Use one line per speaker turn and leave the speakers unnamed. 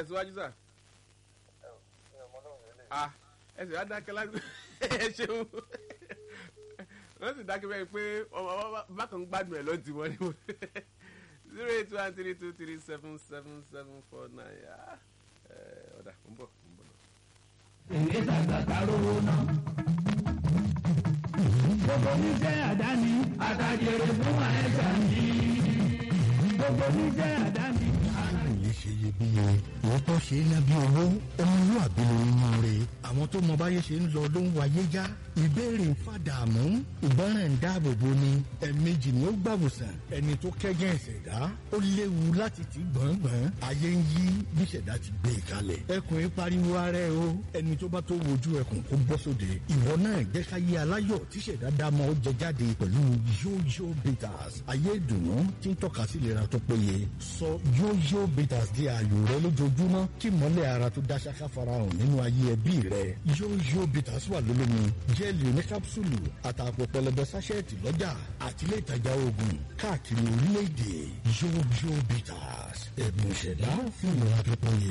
tẹ̀síwájú sà. ah ẹ sì wá dákẹ́ láti ẹ ṣeun wọ́n sì dákẹ́ bẹ́ẹ̀ pé bákan ń gbádùn ẹ̀ ló ti wọ́n ní wọ́n zero eight one three two three seven seven seven four nine ọ̀dà ń bọ̀ ń bọ̀ náà.
èyí sàgbàgbà rówó náà. gbogbo oníṣẹ́ àdáni àtàjèrè fún àẹ́sà ní. gbogbo oníṣẹ́ àdáni.
yìí ṣe iyebíye òótọ́ ṣe é lábí owó ọmọlúwàbí ló ń yan re àwọn tó mọ báyé ṣe ń lọ ló ń wáyé já ìbéèrè ń fàdààmú ìgbọràn ń dáàbò bo ni ẹ̀ẹ̀mejì ni ó gbàwòsàn ẹni tó kẹ́gẹ́ ìṣẹ̀dá ó léwu láti ti gbọ̀ngbọ̀n ayé ń yí bí ìṣẹ̀dá ti gbé e kalẹ̀ ẹkùn yìí pariwo ara ẹ o ẹni tó bá tó wojú ẹkùn kó bọ́ sóde ìwọ náà jẹ́ ká yé aláyọ̀ tí ìṣẹ̀dá dámọ̀ ó jẹ jáde pẹ̀lú yóyó bitters ayé ìdùnnú tí ń tọ́ka sí ìlera tó péye sọ yóyó bitters di ààyò rẹ lójoojúmọ́ kí mọ́lẹ̀ ara tó dá ṣáká farahàn nínú ayé ẹbí rẹ yóyó bitters wà lólómi jẹ́ẹ̀lì oní kápsúlù àtàpọ̀ pẹlẹbẹ sáṣẹ́ẹ̀tì lọ́jà àti ilé ìtajà oògùn káàkiri orílẹ̀-èdè yóyó bitters ẹ̀bùn ìṣẹ̀dá fún ìlera tó péye.